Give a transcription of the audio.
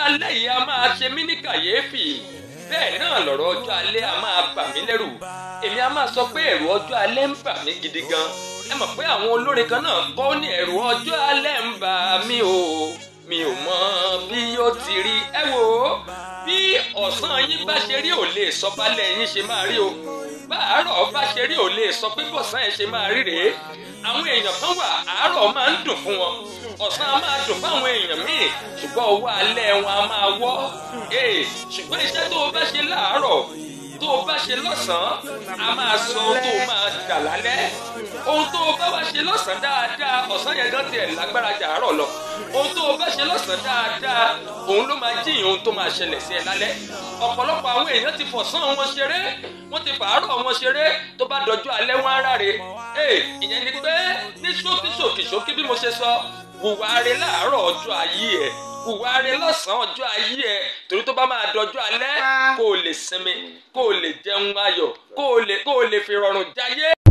alẹ́ yìí a máa ṣe mí ní kàyéfì bẹ́ẹ̀ náà lọ̀rọ̀ ọjọ́ alẹ́ a máa bà mí lẹ́rù èmi a máa sọ pé ẹ̀rù ọjọ́ alẹ́ ń bà mí gidi gan ẹ mọ̀ pé àwọn olórin kan náà kọ́ ní ẹ̀rù ọjọ́ alẹ́ ń bà mí o mi ò mọ bí yóò ti rí ẹ wò ó bí ọ̀sán yín bá ṣe rí ò lè sọ balẹ̀ yín ṣe máa rí o báàárọ̀ bá ṣe rí ò lè sọ pé bọ̀sán ẹ̀ ṣe máa rí rèé àwọn èèyàn kan wà àárọ̀ máa ń dùn fún wọn ọ̀sán á máa dùn fáwọn èèyàn míì ṣùgbọ́n owó alẹ́ wọn á máa wọ́ ee ṣùgbọ́n iṣẹ́ tó o bá ṣe láàárọ̀ tó o bá ṣe lọ́sàn-án a máa sọ ohun tó o máa dà lálẹ́ ohun tó o bá wá ṣe lọ́sàn-án dáadáa ọ̀sán yẹn gan tiẹ̀ lágbára jà àárọ̀ lọ ohun tó o bá ṣe lọ́sàn-án dáadáa òun ló máa jíyìn ohun tó máa ṣẹlẹ̀ sí ẹ lálẹ́ ọ̀pọ̀lọpọ̀ àwọn èèyàn ti fọ̀sán wọn ṣeré wọ́n ti fàárọ̀ wọn ṣeré tó bá dọjọ́ alẹ́ wọn á ráre ee ìyẹn ni pé ní ṣókí ṣòkì ṣókí bí mo ṣe sọ hùwà rẹ láàárọ̀ ọjọ́ ayé ẹ̀ hùwà rẹ lọ́sàn-án ọjọ́ ayé ẹ̀ torí tó bá máa dọjọ́ alẹ́ kó o lè sinmi kó o lè jẹun ayọ̀ kó o lè kó o lè fi rọrùn jayé.